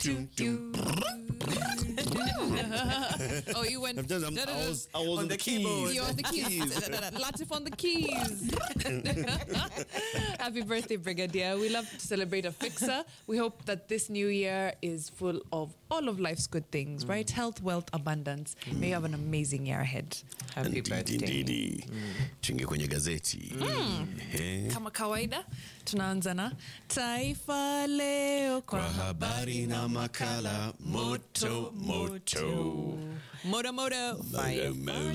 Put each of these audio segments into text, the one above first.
do, do. oh, you went. I'm just- I'm- I was, I was On on the the keys. keyboard. You're on the keys. Latif on the keys. Happy birthday, Brigadier. We love to celebrate a fixer. We hope that this new year is full of all of life's good things, right? Health, wealth, abundance. May you have an amazing year ahead. Happy Indeed, birthday. indeed. Tuingie kwenye gazeti Ehe. Kama kawaida, tunaanza na Taifa Leo kwa kwa habari na makala moto moto Moto Moto. Fire,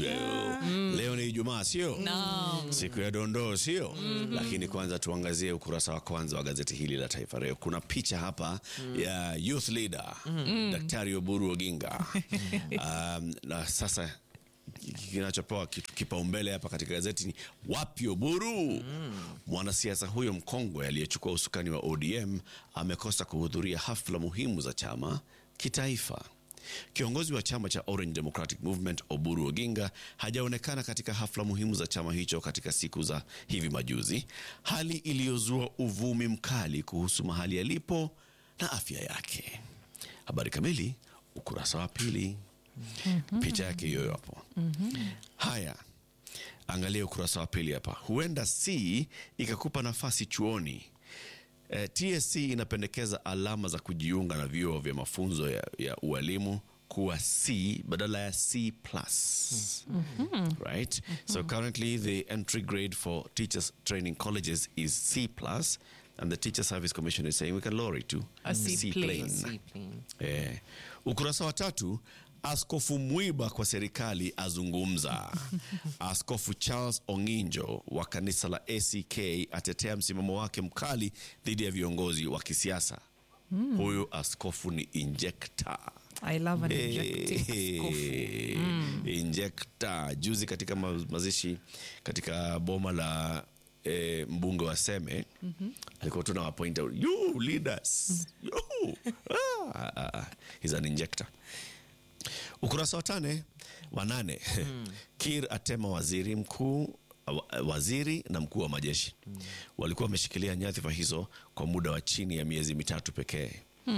leo ni ijumaa sio Naam. siku ya dondoo sio lakini kwanza tuangazie ukurasa wa kwanza wa gazeti hili la taifa leo kuna picha hapa ya youth leader daktari oburu oginga um, na sasa kinachopewa kitu- kipaumbele hapa katika gazeti ni wapi oburu mwanasiasa huyo mkongwe aliyechukua usukani wa odm amekosa kuhudhuria hafla muhimu za chama kitaifa Kiongozi wa chama cha Orange Democratic Movement Oburu Oginga hajaonekana katika hafla muhimu za chama hicho katika siku za hivi majuzi, hali iliyozua uvumi mkali kuhusu mahali alipo na afya yake. Habari kamili ukurasa wa pili. Picha yake hiyo hapo. Haya, angalia ukurasa wa pili hapa. Huenda C ikakupa nafasi chuoni. Eh, TSC inapendekeza alama za kujiunga na vyuo vya mafunzo ya, ya ualimu kuwa C badala ya C plus. Right? So currently the entry grade for teachers training colleges is C plus and the Teacher Service Commission is saying we can lower it to A C plain. Sleeping. Eh, ukurasa wa tatu, Askofu Mwiba kwa serikali azungumza. Askofu Charles Onginjo wa kanisa la ACK atetea msimamo wake mkali dhidi ya viongozi wa kisiasa. Huyu askofu ni injector. I love an injecting skofu. Hey, injector. Juzi katika ma- mazishi katika boma la eh, mbunge wa Seme alikuwa tuna wapoint out you leaders you ah, ah, ah. he's an injector. Ukurasa wa tane wa nane Kir atema waziri mkuu wa- waziri na mkuu wa majeshi walikuwa wameshikilia nyadhifa hizo kwa muda wa chini ya miezi mitatu pekee.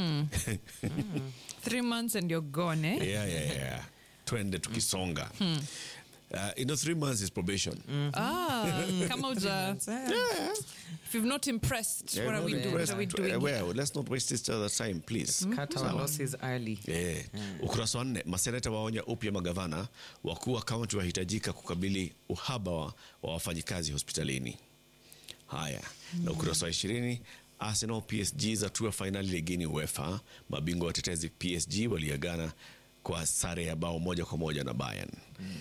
Three months and you're gone, eh? yeah, yeah, yeah. twende tukisonga Uh, you know, three months is probation. Ah, kama uja. If you've not impressed, Yeah, what are we not doing? What impressed. are we doing? Uh, well, let's not waste each other's time, please. Cut our losses early. Eh, ukurasa wa nne maseneta waonya upya magavana wakuu wa kaunti wahitajika kukabili uhaba wa, wa wafanyikazi hospitalini haya na ukurasa wa ishirini arsenal psg zatua fainali ligini uefa mabingwa watetezi psg waliagana kwa sare ya bao moja kwa moja na bayern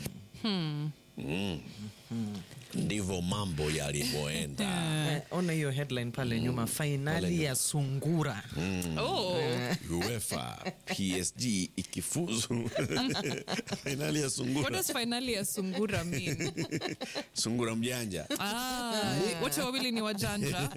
Mm. ndivyo mambo yalivyoenda Eh, ona hiyo headline pale nyuma fainali ya sungura Oh, uefa psg ikifuzu fainali ya what sungura does finally ya sungura mean? sungura mjanja Ah, wote wawili ni wajanja.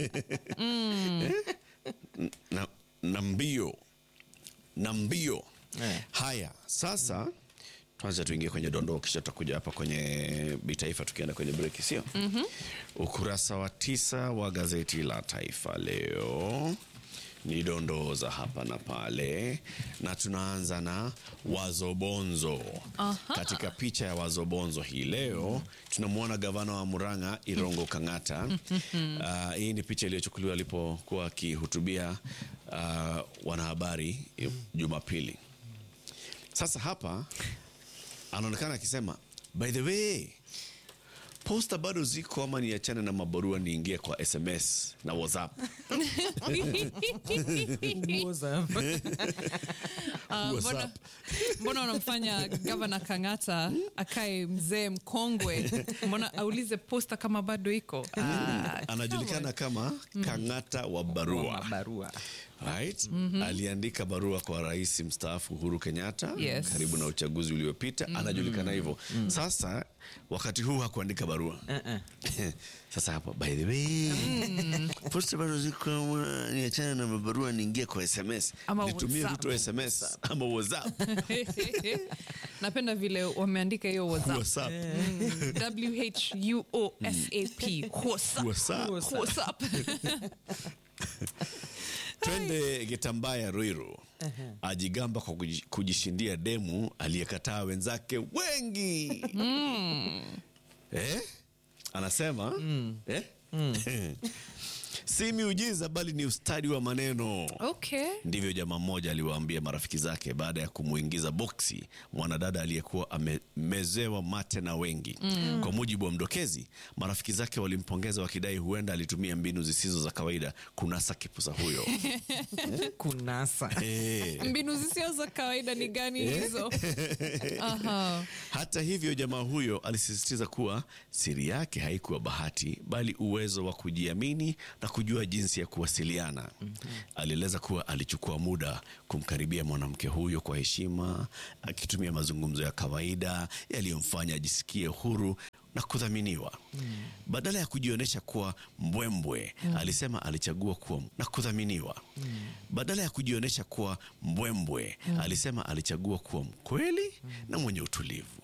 na, na mbio na mbio Eh. haya sasa tuanze tuingie kwenye dondoo kisha tutakuja hapa kwenye bitaifa tukienda kwenye breki sio ukurasa wa tisa wa gazeti la taifa leo ni dondoo za hapa na pale na tunaanza na wazobonzo katika picha ya wazobonzo hii leo tunamwona gavana wa muranga irongo kangata uh, hii ni picha iliyochukuliwa alipokuwa akihutubia uh, wanahabari jumapili sasa hapa anaonekana akisema by the way posta bado ziko ama niachane na mabarua niingie kwa sms na whatsapp Ah, mbona, WhatsApp. mbona unamfanya gavana Kang'ata akae mzee mkongwe? Mbona aulize posta kama bado iko? Ah, anajulikana kama kang'ata wa barua barua right? aliandika barua kwa rais mstaafu uhuru kenyatta Yes. karibu na uchaguzi uliopita anajulikana hivyo sasa wakati huu hakuandika barua sasa hapa by the way posta bado ziko ama niachane na mabarua niingie kwa sms Ama nitumie WhatsApp. ruto sms ama whatsapp napenda vile wameandika hiyo WhatsApp. whatsapp W-H-U-O-S-A-P. WhatsApp. WhatsApp. WhatsApp. twende Gitambaya Ruiru ajigamba kwa kuji- kujishindia demu aliyekataa wenzake wengi eh? Anasema eh? si miujiza bali ni ustadi wa maneno. Okay. Ndivyo jamaa mmoja aliwaambia marafiki zake baada ya kumuingiza boksi mwanadada aliyekuwa amemezewa mate na wengi. Kwa mujibu wa mdokezi, marafiki zake walimpongeza wakidai huenda alitumia mbinu zisizo za kawaida kunasa kipusa huyo. kunasa Eh. Mbinu zisio za kawaida ni gani hizo? Aha. Hata hivyo, jamaa huyo alisisitiza kuwa siri yake haikuwa bahati, bali uwezo wa kujiamini na kujua jinsi ya kuwasiliana. Alieleza kuwa alichukua muda kumkaribia mwanamke huyo kwa heshima, akitumia mazungumzo ya kawaida yaliyomfanya ajisikie huru na kudhaminiwa. Badala ya kujionyesha kuwa mbwembwe, alisema alichagua kuwa na kudhaminiwa. Badala ya kujionyesha kuwa mbwembwe, alisema alichagua kuwa mkweli na mwenye utulivu.